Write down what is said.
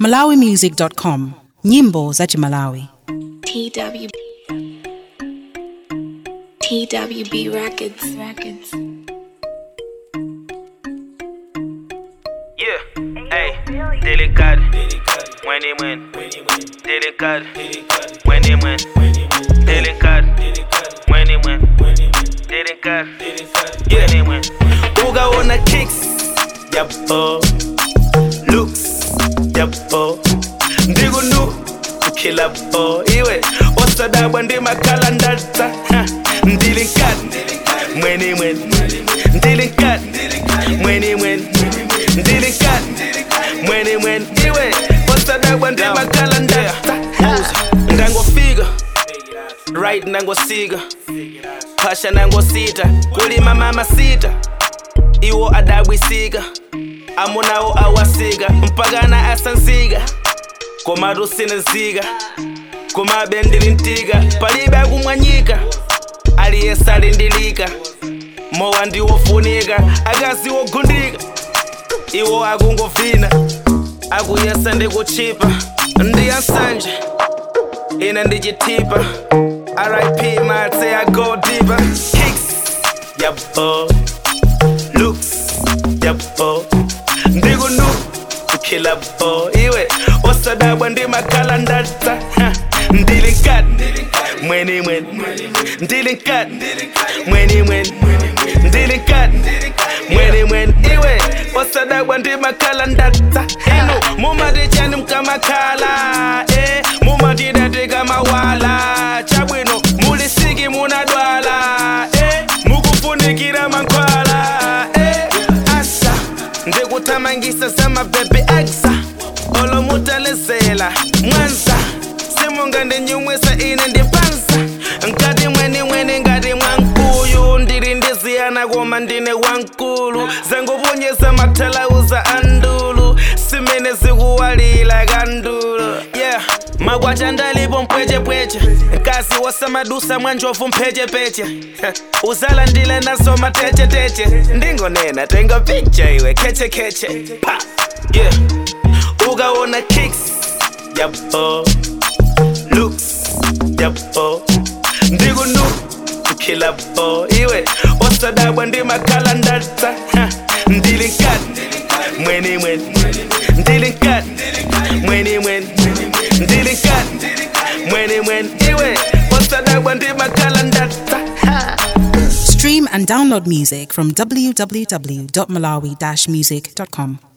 malawimusic.com nyimbo za chimalawi TW TWB Records Records Yeah, hey, delicado, when he win, delicado, when he win, delicado, when he win, delicado, yeah, he win. Ugaona kicks, yapo, looks, yapo, ndigunu, ukilapo, iwe, osadabwa ndi makala ndata, ha, delicado, when he win, delicado, when he win, delicado, mwene mwene iwe osadabwa ndi makala ndata ndangofika right ndangosika phasha nangosita kulima mama sita iwo adabwisika amunawo awasika mpakana asansika komatu sinezika komabe ndilintika palibe akumwanyika aliyese alindilika mowa ndiwofunika akazi wogundika iwo akungovina akuyesa ndikuchipa ndiyansanje ine ndichitipa rip matse ago dipa kicks yabo looks yabo ndikunu ukhilabo iwe osadabwa ndi makhala ndata ha, ndilinkati mweni mweni ndilinkati mweni mweni ndilinkati mweni mweni iwe osadabwa ndi makhala ndata inu mumatichani mkamakhala eh, mumatidatika mawala chabwino mulisiki munadwala eh, mukufunikira mankhwala eh, asa ndikuthamangisa zamabhebhe aksa olomutalizela mwanza simungandinyumwisa ine ndimpanza nkati mweni mweni ngati mwankuyu ndili ndiziyana koma ndine wankulu zanguponyesa mathalauza andulu simene zikuwalila kandulu yeah makwacha ndalipo mpwechepweche kasi wasamadusa mwanjovu mphechepeche uzala ndile naso matecheteche ndingonena tenga picha iwe khechekeche pa yeah ukaona kicks yabo looks yabo ndikunu ukhilabo iwe osadabwa ndi makhala ndata ha, ndilinkati mweni mweni ndilinkati mweni mweni ndilinkati mweni mweni iwe osadabwa ndi makhala ndata ha. stream and download music from www.malawi-music.com